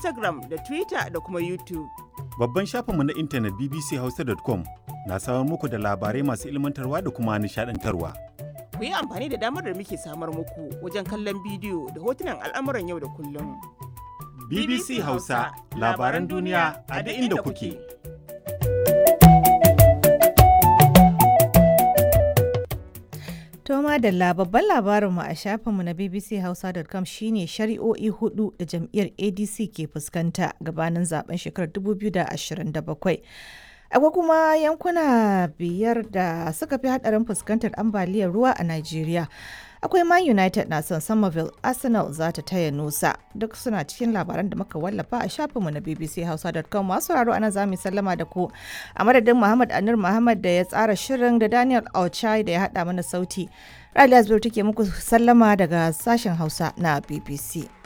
Instagram da Twitter da kuma YouTube. Babban shafinmu na intanet bbchausa.com na samar muku da labarai masu ilmantarwa da kuma nishadantarwa. Ku yi amfani da damar da muke samar muku wajen kallon bidiyo da hotunan al'amuran yau da kullum. BBC Hausa labaran duniya a duk inda kuke. To madalla babban labarinmu a shafinmu na bbchausa.com shine shari'o'i hudu da jam'iyyar ADC ke fuskanta gabanin zaben shekarar 2027. Akwai kuma yankuna biyar da suka fi hadarin fuskantar ambaliyar ruwa a Najeriya. Akwai Man United na son Somerville, Arsenal za ta taya Nusa. Duk suna cikin labaran da muka wallafa a shafinmu na bbchausa.com masu raro ana za mu sallama da ku. A madadin Muhammad Anur Muhammad da ya tsara shirin da Daniel Auchai da ya haɗa mana sauti. Raliya Zubir take muku sallama daga sashen Hausa na BBC.